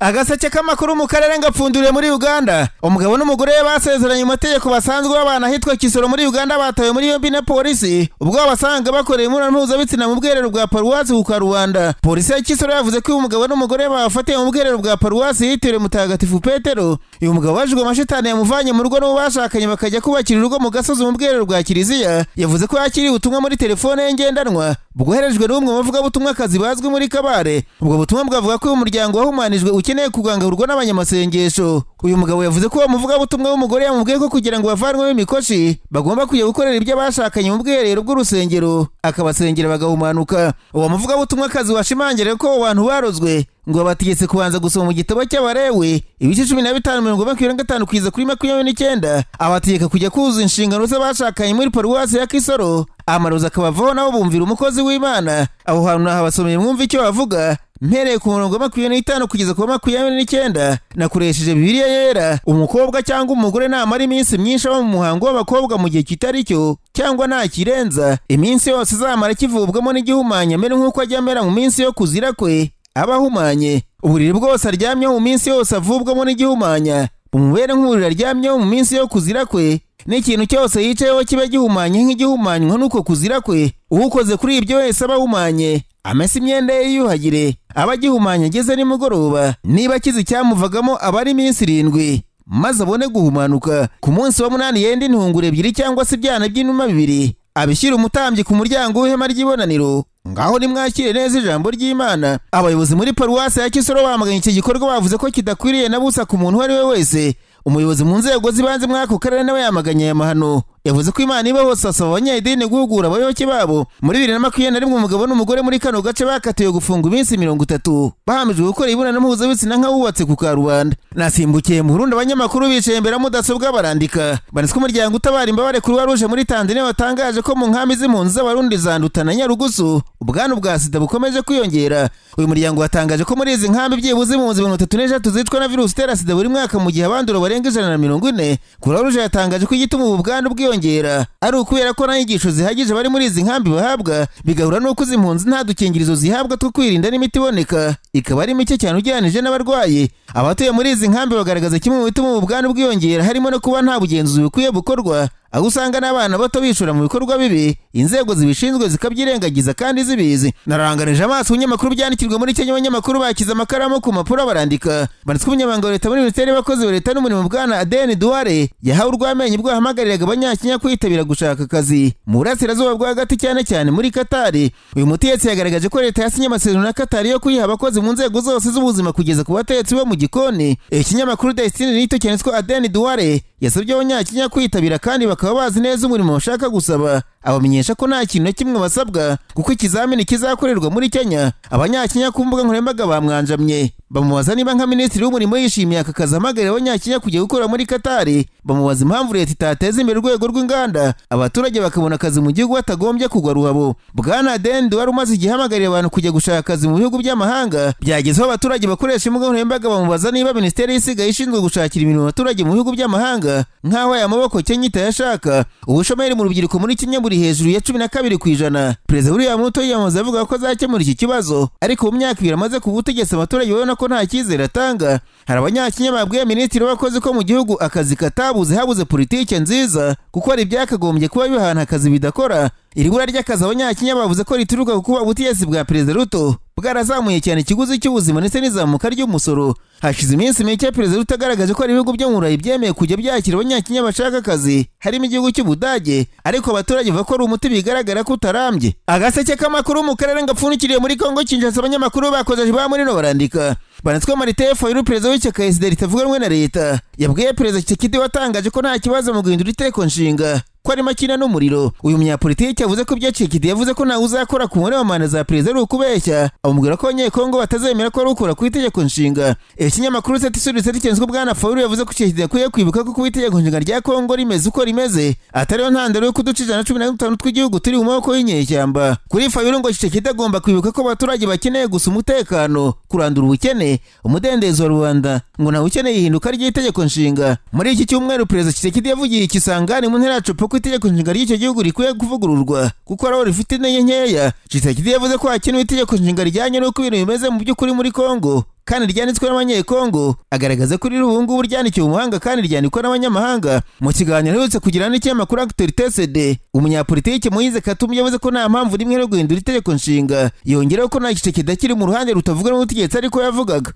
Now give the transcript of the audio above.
agaseke k'amakuru mu karere ngapfunduriye muri uganda umugabo n'umugore basezeranye mu mategeko basanzwe babana ahitwa kisoro muri uganda batawe muri yombi na polisi ubwo basanga bakoreye imibonano mpuzabitsina mu bwiherero bwa paruwasi ku karubanda polisi ya kisoro yavuze ko uyu mugabo n'umugore bafatiye mu bwiherero bwa paruwasi yitiriwe mutagatifu petero uyu mugabo wajijwe amashitani yamuvanye mu rugo n'uwo bashakanye bakajya kubakira urugo mu gasozi mu bwiherero bwa kiliziya yavuze ko yakiriye ubutumwa muri telefone ye ngendanwa bwoherejwe n'umwe mu bavugabutumwakazi bazwi muri kabare ubwo butumwa bwavuga ko uyu muryango wahumanijwe ukeneye kugangurwa n'abanyamasengesho uyu mugabo yavuze ko uwo muvugabutumwa w'umugore yamubwiye ko kugira ngo bavanwemo imikoshi bagomba kujya gukorera ibyo bashakanye mu bwiherero bw'urusengero akabasengera bagahumanuka uwo muvugabutumwakazi washimangiriye ko abo bantu barozwe ngo bategetse kubanza gusoma mu gitabo cy'abarewe ibice cumi na bitanu mirongo makumyabiri na gatanu kugeza kuri makumyabiri n'icyenda abategeka kujya kuzuza inshingano z'abashakanye muri paruwasi ya kisoro amarozi akabavaho nabo bumvira umukozi w'imana aho hantu nahabasomeye mwumva icyo bavuga mpereye ku murongo wa makumyabiri n'itanu kugeza ku wa makumyabiri n'icyenda nakoresheje bibiliya yera umukobwa cyangwa umugore namara iminsi myinshi aba mu muhango w'abakobwa mu gihe kitari cyo cyangwa nta kirenza iminsi yose izamara kivubwamo n'igihumanya mbere nk'uko ajya amera mu minsi yo kuzira kwe aba ahumanye uburiri bwose aryamyeho mu minsi yose avubwamo n'igihumanya umubere nk'uburiri aryamyeho mu minsi yo kuzira kwe n'ikintu cyose yicayeho kiba gihumanye nk'igihumanywa n'uko kuzira kwe uwukoze kuri ibyo wese aba ahumanye amese imyenda ye yiyuhagire aba agihumanye ageze nimugoroba niba akize icyamuvagamo aba ari iminsi irindwi maze abone guhumanuka ku munsi wa munani yenda intunguru ebyiri cyangwa se ibyana by'inuma bibiri abishyira umutambyi ku muryango w'ihema ry'ibonaniro ngaho nimwakire neza ijambo ry'imana abayobozi muri paruwasi ya kisoro bamaganye iki gikorwa bavuze ko kidakwiriye na busa ku muntu uwo ari we wese umuyobozi mu nzego z'ibanze muri ako karere nawe yamaganye aya mahano yavuze ko imana iba hose asaba abanyayidini guhugura abayoboke babo muri bibiri na makumyabiri na rimwe umugabo n'umugore muri kano gace bakatiwe gufunga iminsi mirongo itatu bahamijwe gukora imibonano mpuzabitsina nk'abubatse ku karubanda nasimbukiye mu burundi abanyamakuru bicaye imbere ya mudasobwa barandika banitswe umuryango utabara imbabare kuruwa ruje muri tanzania watangaje ko mu nkambi z'impunzi z'abarundi zanduta na nyarugusu ubwandu bwa sida bukomeje kwiyongera uyu muryango watangaje ko muri izi nkambi byibuze impunzi mirongo itatu n'eshatu zicwa na virusi itera sida buri mwaka mu gihe abandura barenga ijana na mirongo ine kuruwa ruje yatangaje ko igituma ubu bwandu bwiyongera kwiyongera ari ukubera ko nta nyigisho zihagije bari muri izi nkambi bahabwa bigahura n'uko izi mpunzi nta dukingirizo zihabwa two kwirinda n'imiti iboneka ikaba ari mike cyane ugereranije n'abarwayi abatuye muri izi nkambi bagaragaza kimwe mu bituma ubwandu bwiyongera harimo no kuba nta bugenzuzi bukwiye gukorwa aho usanga n'abana bato bishora mu bikorwa bibi inzego zibishinzwe zikabyirengagiza kandi zibizi nararanganije amaso ibinyamakuru byandikirwa muri kenya abanyamakuru bakize amakaramu ku mpapuro barandika banditswe umunyamabanga wa leta muri minisiteri y'abakozi ba leta n'umurimo bwana adeni duware yahawe urw'amenyo ubwo yahamagariraga abanyakenya kwitabira gushaka akazi mu burasirazuba bwo hagati cyane cyane muri katari uyu mutetsi yagaragaje ko leta yasinye amasezerano na katari yo kuyiha abakozi mu nzego zose z'ubuzima kugeza ku batetsi bo mu gikoni ikinyamakuru desitini nito cyanditswe adeni duware yasabye abanyakenya kwitabira kandi bakaba bazi neza umurimo bashaka gusaba abamenyesha ko nta kintu na kimwe basabwa kuko ikizamini kizakorerwa muri kenya abanyakenya ku mbuga nkoranyambaga bamwanjamye bamubaza niba nka minisitiri w'umurimo yishimiye aka kazi ahamagarira abanyakenya kujya gukora muri katari bamubaza impamvu leta itateza imbere urwego rw'inganda abaturage bakabona akazi mu gihugu batagombye kugwa ruhabo bwana dendi wari umaze igihe ahamagarira abantu kujya gushaka akazi mu bihugu by'amahanga byagezeho abaturage bakoresha imbuga nkoranyambaga bamubaza niba minisiteri y'isigaye ishinzwe gushakira imirimo abaturage mu bihugu by'amahanga nk'aho aya maboko kenya itayashaka ubushomeri mu rubyiruko muri kenya buri hejuru ya cumi na kabiri ku ijana perezida william ruto yiyamaza avuga ko azakemura iki kibazo ariko mu myaka ibiri amaze ku butegetsi abaturage babona ko nta cyizere atanga hari abanyakenya babwiye minisitiri w'abakozi ko mu gihugu akazi katabuze habuze politike nziza kuko hari ibyakagombye kuba bihana akazi bidakora iri bura ry'akazi abanyakenya bavuze ko rituruka ku kuba ubutegetsi bwa perezida ruto bwarazamuye cyane ikiguzi cy'ubuzima ndetse n'izamuka ry'umusoro hashize iminsi mike perezida ruto agaragaje ko hari ibihugu byo mu burayi byemeye kujya byakira abanyakenya bashaka akazi harimo igihugu cy'ubudage ariko abaturage bavuga ko ari umuti bigaragara ko utarambye agaseke k'amakuru mu karere gapfundikiriye muri kongo kinshasa abanyamakuru bakozeje ba murino barandika banatwe marite foyiru perezida w'ishyaka esideri ritavuganwe na leta yabwiye perezida kisekedi watangaje ko nta kibazo mu guhindura iteko nshinga ko ari makina n'umuriro uyu munyapolitiki yavuze ko ibyo Tshisekedi yavuze ko ntawe uzakora ku mubare wa manda za perezida ari ukubeshya amubwira ko abanyekongo batazemera ko ari ukora ku itegeko nshinga ikinyamakuru seti suri seti cyenzwe bwana Fawulu yavuze ko Tshisekedi yakwiye kwibuka ko kuba itegeko nshinga rya Kongo rimeze uko rimeze atariyo ntandaro yo kuduca ijana cumi na dutanu tw'igihugu turi mu maboko y'inyeshyamba kuri Fawulu ngo Tshisekedi agomba kwibuka ko abaturage bakeneye gusa umutekano kurandura ubukene umudendezo wa rubanda ngo ntawe ukeneye ihinduka ry'itegeko nshinga muri iki cyumweru perezida Tshisekedi yavugiye ikisangani mu ntera yacu ko itegeko nshinga ry'icyo gihugu rikwiye kuvugururwa kuko ariho rifite intege nkeya Tshisekedi yavuze ko hakenewe itegeko nshinga rijyanye n'uko ibintu bimeze mu by'ukuri muri Kongo kandi ryanditswe n'abanyekongo agaragaza ko riri ubu ngubu ryandikiwe umuhanga kandi ryandikwa n'abanyamahanga mu kiganiro aherutse kugira n'ikinyamakuru Actualité CD umunyapolitiki Moise Katumbi yavuze ko nta mpamvu n'imwe yo guhindura itegeko nshinga yongeraho ko nta gice kidakiri mu ruhande rutavuga n'ubutegetsi ariko yavugaga